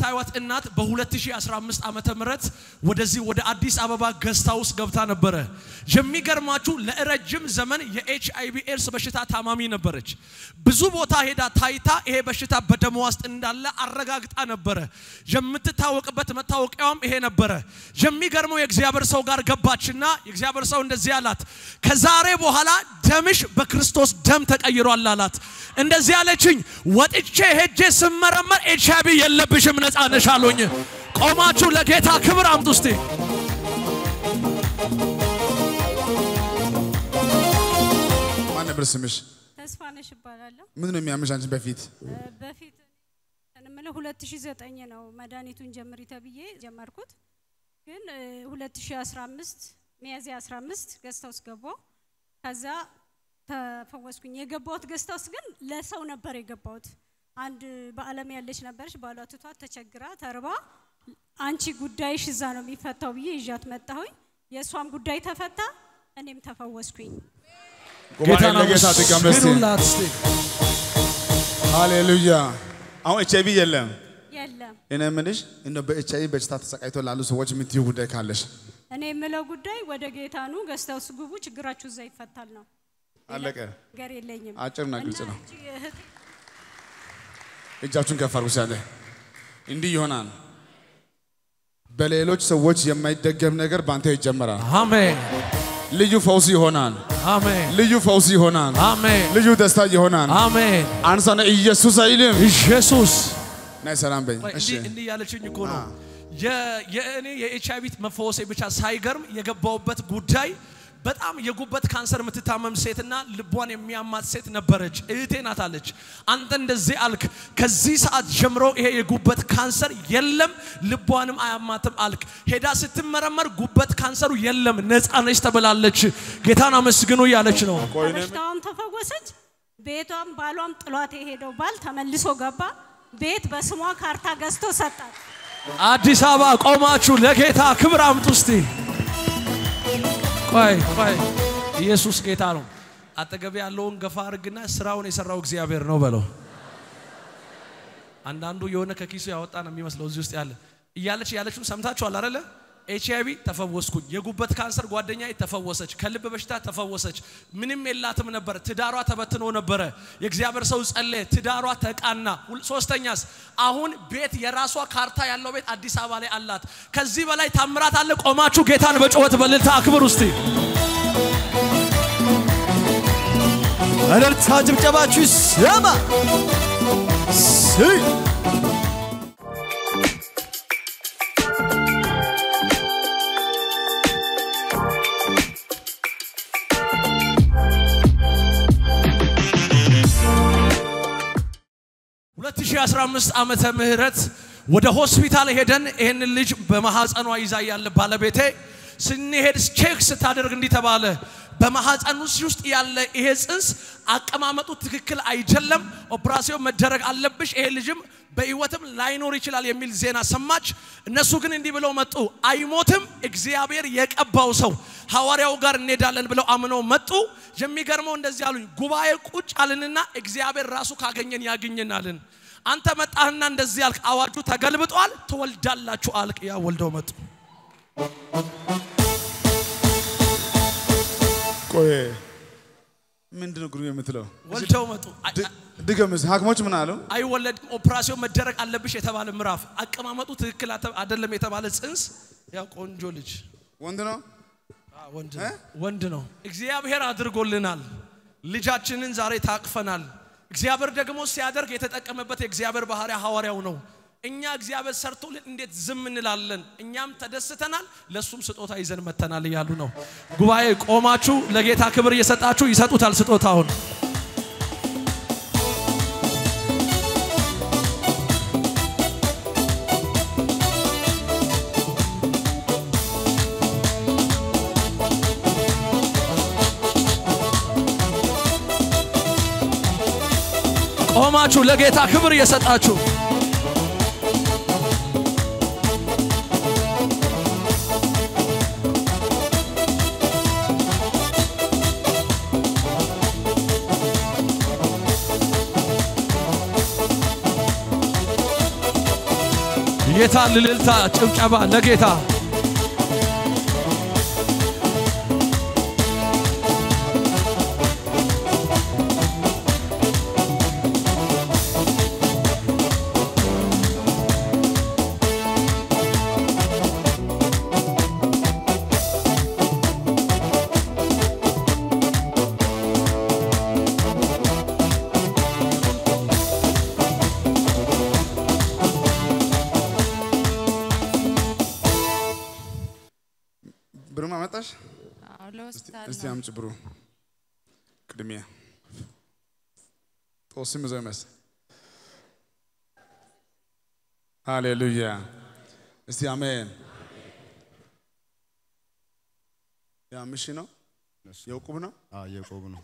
የምታዩት እናት በ2015 ዓመተ ምህረት ወደዚህ ወደ አዲስ አበባ ገስታ ውስጥ ገብታ ነበረ። የሚገርማችሁ ለረጅም ዘመን የኤች አይ ቪ ኤድስ በሽታ ታማሚ ነበረች። ብዙ ቦታ ሄዳ ታይታ ይሄ በሽታ በደሟ ውስጥ እንዳለ አረጋግጣ ነበረ። የምትታወቅበት መታወቂያውም ይሄ ነበረ። የሚገርመው የእግዚአብሔር ሰው ጋር ገባችና የእግዚአብሔር ሰው እንደዚህ አላት፣ ከዛሬ በኋላ ደምሽ በክርስቶስ ደም ተቀይሯል አላት። እንደዚህ አለችኝ፣ ወጥቼ ሄጄ ስመረመር ኤች አይ ቪ የለብሽም ነፃ ነሽ አሉኝ። ቆማችሁ ለጌታ ክብር አምጡ እስቲ። ማን ነበር ስምሽ? ተስፋነሽ እባላለሁ። ምን ነው የሚያምሽ አንቺ በፊት? በፊት እንምለው 2009 ነው መድኃኒቱን ጀምሪ ተብዬ ጀመርኩት። ግን እ 2015 ሚያዝያ 15 ገስታ ውስጥ ገባሁ። ከዛ ተፈወስኩኝ። የገባሁት ገስታ ውስጥ ግን ለሰው ነበር የገባሁት። አንድ በዓለም ያለች ነበረች፣ ባሏ ትቷት ተቸግራ ተርባ፣ አንቺ ጉዳይሽ እዛ ነው የሚፈታው ብዬ ይዣት መጣሁኝ። የእሷም ጉዳይ ተፈታ፣ እኔም ተፈወስኩኝ። ጉባኤ ለጌታ ድጋም እስቲ። አመስግኑላት እስቲ። ሃሌሉያ። አሁን ኤች አይ ቪ የለም። የለም እኔ የምልሽ እንደው በኤች አይ ቪ በሽታ ተሰቃይቶ ላሉ ሰዎች የምትይው ጉዳይ ካለሽ እኔ የምለው ጉዳይ ወደ ጌታ ኑ፣ ገስታ ውስጥ ግቡ፣ ችግራችሁ እዛ ይፈታል ነው። አለቀ። ነገር የለኝም። አጭርና ግልጽ እና ነው። እቺ እህት እጃችሁን ከፍ አድርጉ። ሲያለ እንዲህ ይሆናል። በሌሎች ሰዎች የማይደገም ነገር በአንተ ይጀመራል። አሜን ልዩ ፈውስ ይሆናል። አሜን ልዩ ፈውስ ይሆናል። አሜን ልዩ ደስታ ይሆናል። አሜን። አንሳነ ኢየሱስ አይልም። ኢየሱስ ናይ ሰላም በኝ። እሺ እንዲህ እንዲህ ያለችኝ እኮ ነው የ- የእኔ የኤች አይ ቪ መፈወሴ ብቻ ሳይገርም የገባውበት ጉዳይ በጣም የጉበት ካንሰር የምትታመም ሴትና ልቧን የሚያማት ሴት ነበረች። እህቴ ናት አለች። አንተ እንደዚህ አልክ፣ ከዚህ ሰዓት ጀምሮ ይሄ የጉበት ካንሰር የለም፣ ልቧንም አያማትም አልክ። ሄዳ ስትመረመር ጉበት ካንሰሩ የለም፣ ነፃ ነች ተብላለች። ጌታን አመስግኑ እያለች ነው። በሽታዋም ተፈወሰች። ቤቷም ባሏም ጥሏት የሄደው ባል ተመልሶ ገባ። ቤት በስሟ ካርታ ገዝቶ ሰጣት። አዲስ አበባ ቆማችሁ ለጌታ ክብር አምጡ እስቲ። ቆይ ቆይ፣ ኢየሱስ ጌታ ነው። አጠገብ ያለውን ገፋ አድርግና ስራውን የሰራው እግዚአብሔር ነው በለው። አንዳንዱ የሆነ ከኪሱ ያወጣ ነው የሚመስለው እዚህ ውስጥ ያለ እያለች እያለችም ሰምታችኋል አይደለ? ኤች አይ ቪ ተፈወስኩኝ። የጉበት ካንሰር ጓደኛ ተፈወሰች። ከልብ በሽታ ተፈወሰች። ምንም የላትም ነበር። ትዳሯ ተበትኖ ነበረ። የእግዚአብሔር ሰው ጸለየ፣ ትዳሯ ተቃና። ሁል- ሶስተኛስ አሁን ቤት የራሷ ካርታ ያለው ቤት አዲስ አበባ ላይ አላት። ከዚህ በላይ ታምራት አለ። ቆማችሁ ጌታን በጩኸት በእልልታ አክብር ውስጥ እልልታ ጭብጨባችሁ ይሰማ። ስይ ሁለት ሺህ አስራ አምስት ዓመተ ምህረት ወደ ሆስፒታል ሄደን ይህንን ልጅ በማሐፀኗ ይዛ ያለ ባለቤቴ ስንሄድ ቼክ ስታደርግ እንዲህ ተባለ። በማሐፀን ውስጥ ያለ ይሄ ጽንስ አቀማመጡ ትክክል አይደለም፣ ኦፕራሲዮን መደረግ አለብሽ፣ ይሄ ልጅም በህይወትም ላይኖር ይችላል የሚል ዜና ሰማች። እነሱ ግን እንዲህ ብለው መጡ፣ አይሞትም፣ እግዚአብሔር የቀባው ሰው ሐዋርያው ጋር እንሄዳለን ብለው አምነው መጡ። የሚገርመው እንደዚህ አሉኝ፣ ጉባኤ ቁጭ አልንና እግዚአብሔር ራሱ ካገኘን ያገኘናልን። አንተ መጣህና እንደዚህ አልክ፣ አዋጁ ተገልብጧል፣ ትወልዳላችሁ አልክ። ያ ወልደው መጡ። ቆይ ምንድን ነው ግሩም የምትለው? ወልደው መጡ። አይ- ድ- ድገምስ። ሐኪሞች ምን አሉ? አይወለድም፣ ኦፕራሲዮን መደረግ አለብሽ የተባለ ምዕራፍ፣ አቀማመጡ ትክክል አተ- አይደለም የተባለ ጽንስ፣ ያ ቆንጆ ልጅ ወንድ ነው። አ፣ ወንድ ነው። ወንድ ነው። እግዚአብሔር አድርጎልናል። ልጃችንን ዛሬ ታቅፈናል። እግዚአብሔር ደግሞ ሲያደርግ የተጠቀመበት የእግዚአብሔር ባህሪያ ሐዋርያው ነው። እኛ እግዚአብሔር ሰርቶልን እንዴት ዝም እንላለን? እኛም ተደስተናል፣ ለሱም ስጦታ ይዘን መተናል እያሉ ነው። ጉባኤ ቆማችሁ ለጌታ ክብር እየሰጣችሁ ይሰጡታል ስጦታውን። ቆማችሁ ለጌታ ክብር እየሰጣችሁ የታ ልልልታ ጭብጨባ ለጌታ ብሩን አመጣሽ? አዎ ለሆስፒታል እስቲ ነው። አምጪ ብሩ ቅድሚያ ጦስም ይዘው ይመስል ሃሌሉያ። እስቲ አሜን። የአምስት ሺህ ነው የዕቁብ ነው የቆብ ነው።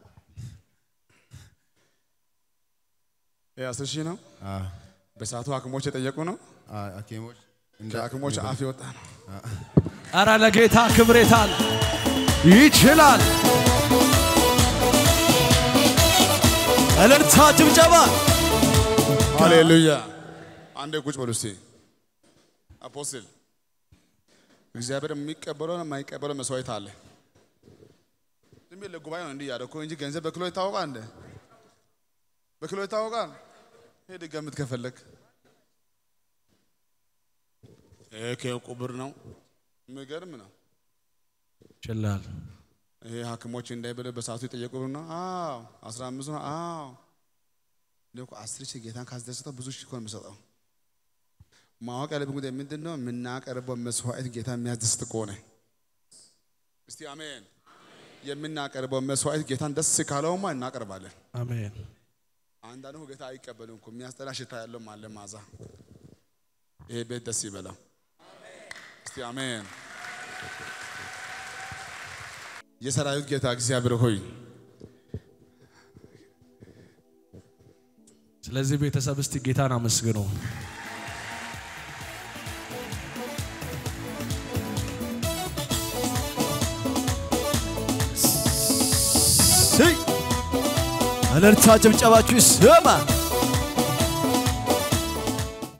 የአስር ሺህ ነው። አዎ፣ በሰዓቱ ሐኪሞች የጠየቁ ነው። አዎ፣ ሐኪሞች እንደ ከሐኪሞች አፍ የወጣ ነው። አረ ለጌታ ክብሬታል ይችላል። እልልታ ጭብጨባ ሃሌሉያ። አንዴ ቁጭ በሉ እስቲ። አፖስትል እግዚአብሔር የሚቀበለው የማይቀበለው መስዋዕት አለ። ዝም ብዬ ለጉባኤ ነው እንዲህ ያደረኩ እንጂ ገንዘብ በኪሎ ይታወቃል እንደ በኪሎ ይታወቃል። ሄድ ገምት ከፈለግ ከዕቁብ ብር ነው። የሚገርም ነው። ይችላል። ይሄ ሐኪሞች እንዳይበለ በሰዓቱ የጠየቁ ብር ነው። አዎ አስራ አምስት ነው። አዎ እኔ እኮ አስር ሺህ ጌታን ካስደሰተው ብዙ ሺህ እኮ ነው የምሰጠው። ማወቅ ያለብን ጉዳይ ምንድን ነው? የምናቀርበው መስዋዕት ጌታ የሚያስደስት ከሆነ እስቲ አሜን። የምናቀርበው መስዋዕት ጌታን ደስ ካለውማ እናቀርባለን። አሜን። አንዳንዱ ጌታ አይቀበልም እኮ የሚያስጠላ ሽታ ያለው አለ ማዛ። ይሄ ቤት ደስ ይበላው። እስቲ አሜን። የሰራዊት ጌታ እግዚአብሔር ሆይ ስለዚህ ቤተሰብ እስቲ ጌታን አመስግኑ። እልልታ ጭብጨባችሁ ይሰማ